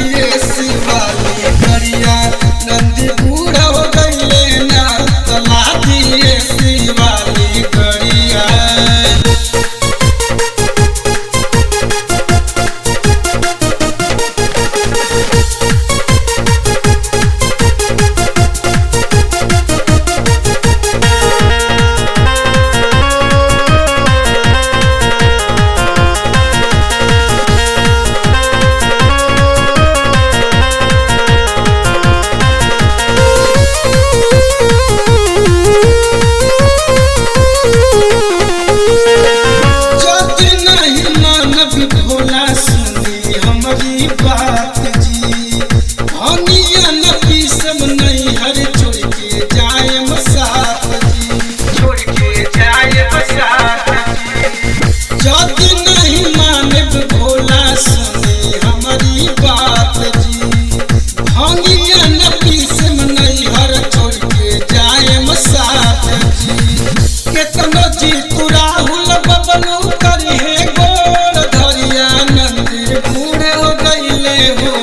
दिए शिवाली गरिया नंदी बूढ़ा हो गईले ना तला दिए शिवाली गरिया जति नहीं मानव भोला सुनी हमारी बात जी हनिया न पीसम नहीं हर छोड़ के जाए मसात जी छोड़ के जाए मसात जति नहीं मानव भोला सुनी हमारी बात जी हनिया न पीसम नहीं हर छोड़ के जाए मसात जी केतनो जी तू राहुल बबलू करी है गोर धरिया नंदी बूढ़े हो गईले हो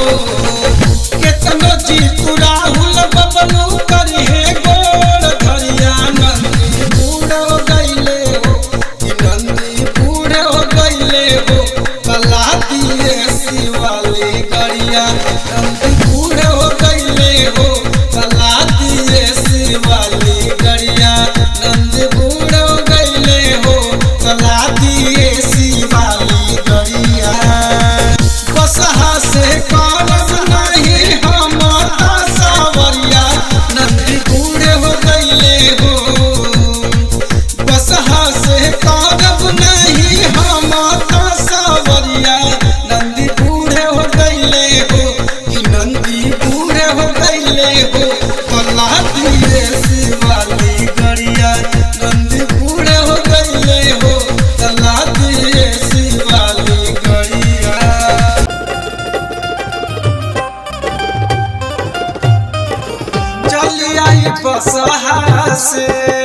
केतनो जी तू राहुल बबलू करी है गोर धरिया नंदी बूढ़े हो गईले हो कि नंदी बूढ़े हो गईले हो कला दिए शिवाली गरिया नंदी बूढ़े हो गईले हो कला दिए शिवाली गरिया नंद बूढ़ हो गईले हो कला दिए शिवाली गरिया बसहा से करब नहीं हम सावरिया नंद बूढ़ हो गईले हो बसहा से करब नहीं हम सावरिया नंदी बूढ़े हो गईले हो कि नंदी बूढ़े हो गईले हो कला दिए शिवाली गरिया नंदी बूढ़े हो गईले हो कला दिए शिवाली गरिया चली आई बसहा से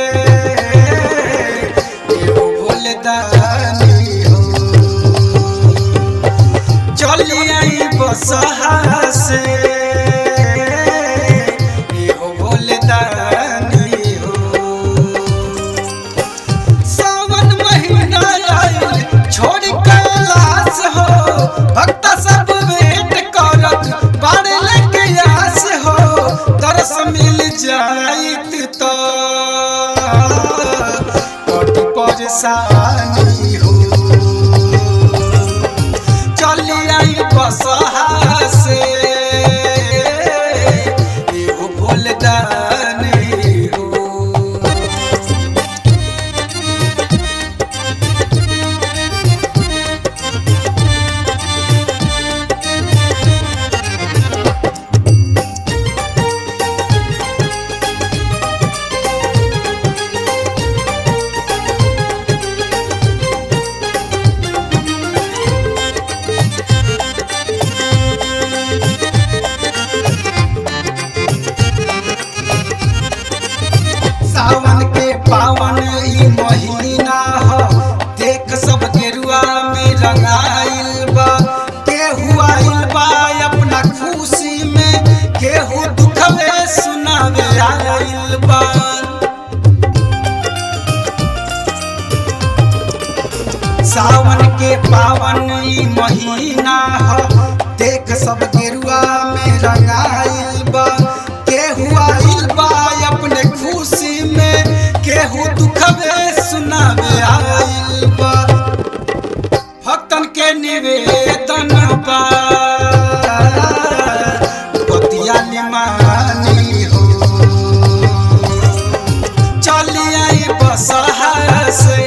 एगो भोलेदानी हो चली आई बसहा से एगो भोलेदानी हो सावन महीना आइल छोड़ कैलाश हो भक्त सब वेट करत बाड़े लेके आस हो तरस मिल जाइत तो कट परेशानी हो चली आई बसहा से एगो भोलदानी हो सावन के पावन ई महीना ह देख सब गेरुआ में रंगाइल बा केहू आइल बा अपना खुशी में केहू दुखवे सुनावे आइल बा सावन के पावन ई महीना ह देख सब गेरुआ में रंगाइल बा केहू आइल बा अपने खुशी में केहू दुखवे सुनावे आइल बा भक्तन के निवेदन बा बतिया निमानी हो चली आई बसहा से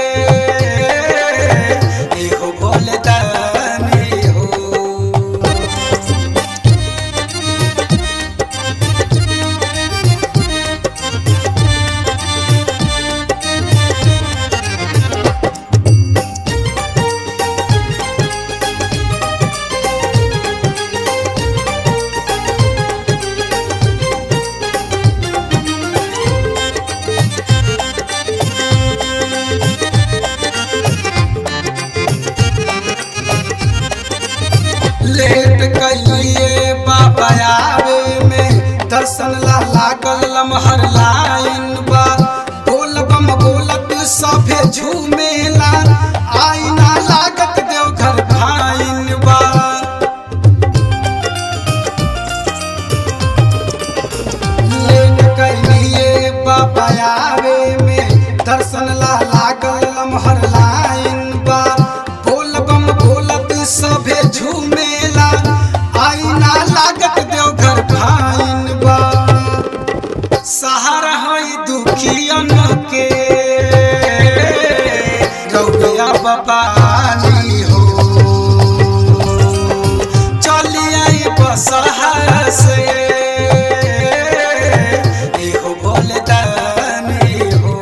एगो भोलदानी हो दर्शन ला लागल लमहर लाइन बा बोल बम बोलत सभे झूमेला आईना लागत देवघर भाइन बा लेन कहिए बाबा आवे में दर्शन ला लागल लमहर लाइन बा बोल बम बोलत सभे झूमेला आईना लागत देवघर भाइन बा सहारा हई दुखियन के रौया बपानी हो चली आई बसहा से एहो भोले दानी हो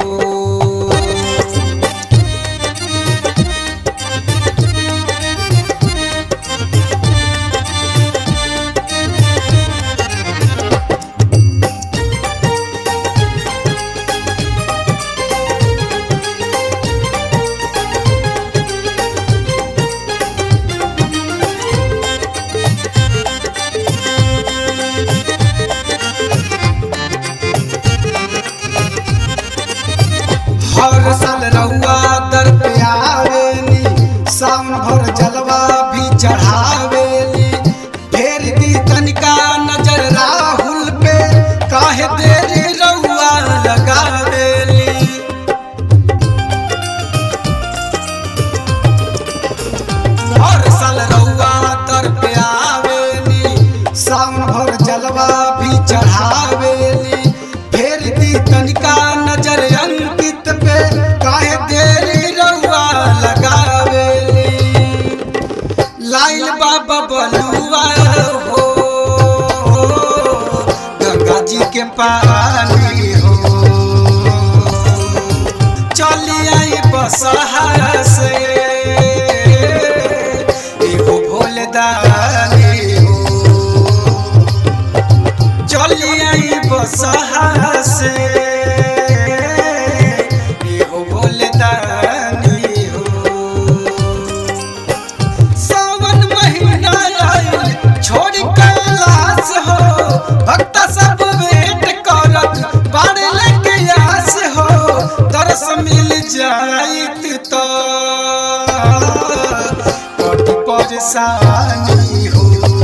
हर साल रउआ दर पे आवेली सावन भर जलवा भी चढ़ावेली फेर दी तनिका नजर राहुल पे काहे देरी रउआ लगावेली हर साल रउआ दर पे आवेली सावन भर जलवा भी चढ़ावेली फेर दी तनिका नजर अंकित पे काहे देरी रउआ लगावेली लाइल बाबा बलुआ हो गंगा जी के पानी हो चली आई बसहा से एगो भोले दानी हो चली आई बसहा से एगो भोले दानी हो सावन महीना आइल छोड़ कैलाश हो भक्त सब वेट करत बाड़े लेके आस हो दरस मिल जाइत तो कट परेशानी हो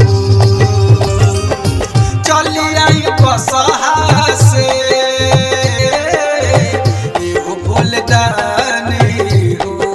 चली आई बसहा से एगो भोले दानी हो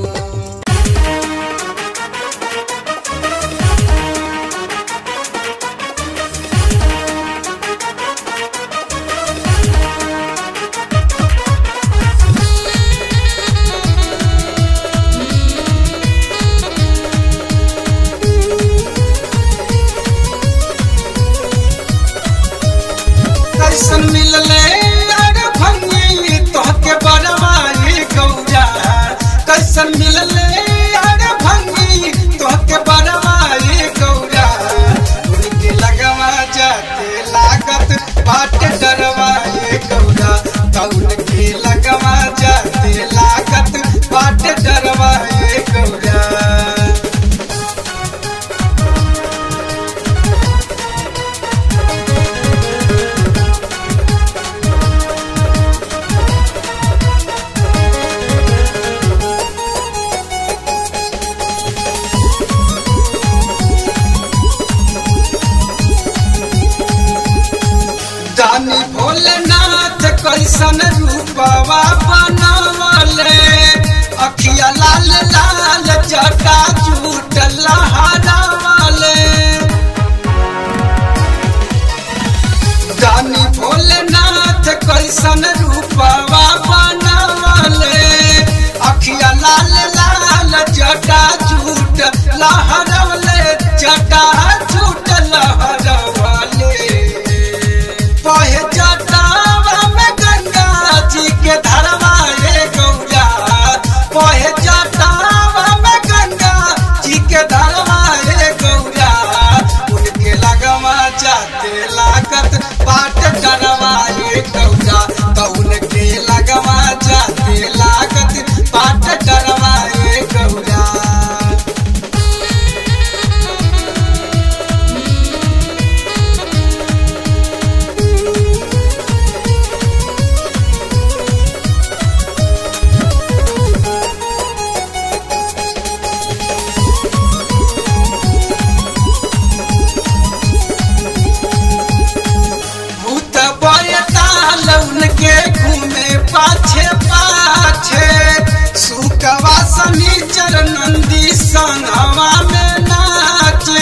कैसन मिलले अरे भंगी तोहके बरवाई गौरा कैसन मिलले अरे भंगी तोहके बरवाई गौरा उनके लगवा जाते लागत बाट डरवाई गौरा तौन के लगवा जाते लागत बाट डरवाई गौरा दानी भोलेनाथ कैसन रूपवा बनवले अखिया लाल लाल जटा झूठ लहरावले दानी भोलेनाथ कैसन रूपवा बनवले अखिया लाल लाल जटा झूठ लहरवले जटा झूठ लहरवले पहे जटावा में गंगा जी के धरवा रे गौरा पहे जटावा में गंगा जी के धरवा रे संगवा में नाचे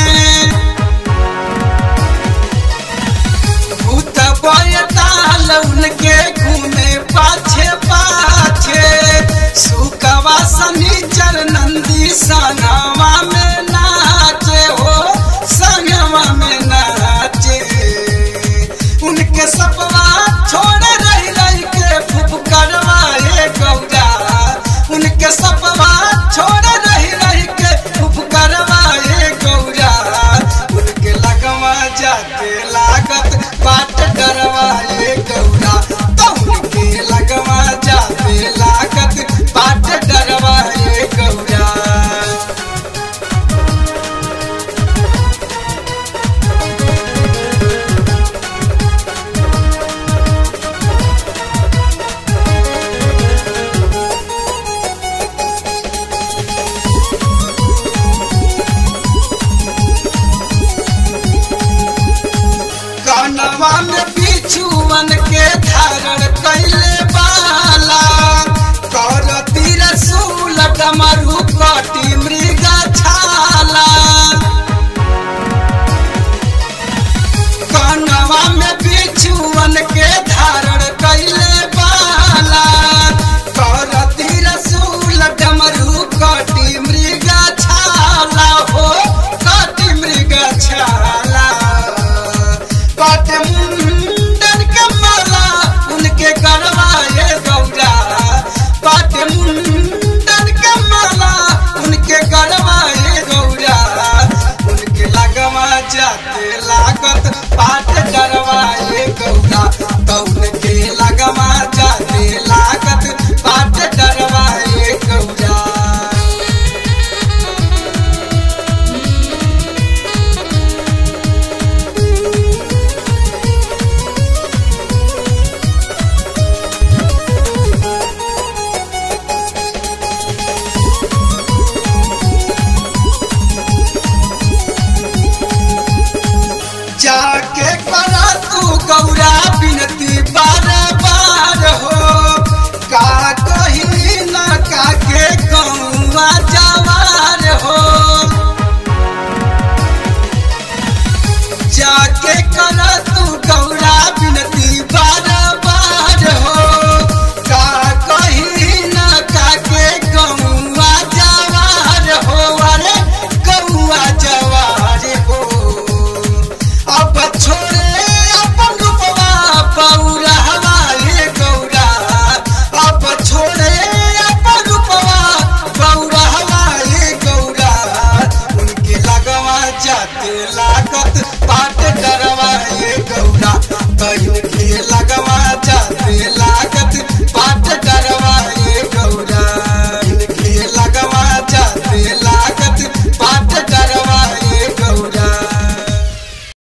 भूत बयताल उनके घूमे पाछे पाछे सुकवा सनीचर नंदी संगवा में नाचे हो संगवा में नाचे उनके सपना छोड़ रही रही के फुफकरवाए गौरा उनके सपना छोड़ रही रही के फुफकरवाए गौरा उनके लगवा जाते लागत बाट डरवाए गौरा तो उनके लगवा जाते लागत बाट डरवाए गौरा कनवा में बिछुअन के धारण कैले बाला करती रसूल डमरू कटी मृग छाला कनवा में बिछुअन के धारण कैले बाला करती रसूल डमरू कटी मृग छाला हो कटी मृग छाला पाट मुंडन के माला उनके गरवाए गौरा पाट मुंडन के माला उनके गरवाए गौरा उनके लगवा जाते लागत पाट डरवाए गौरा तो उनके लगवा जाते लागत पाट डरवाए गौरा जाके करा तू गौरा बिनती बार बार हो का कही न काके गौवा जवार हो जाके करा तू गौरा बिनती बार बार हो का कही न काके गौवा जवार हो अरे गौवा जवार हो अब छोड़े अपन रूपवा पौरा हमारे गौरा अब छोड़े अपन रूपवा पौरा हमारे गौरा उनके लगवा जाते लागत पाट डर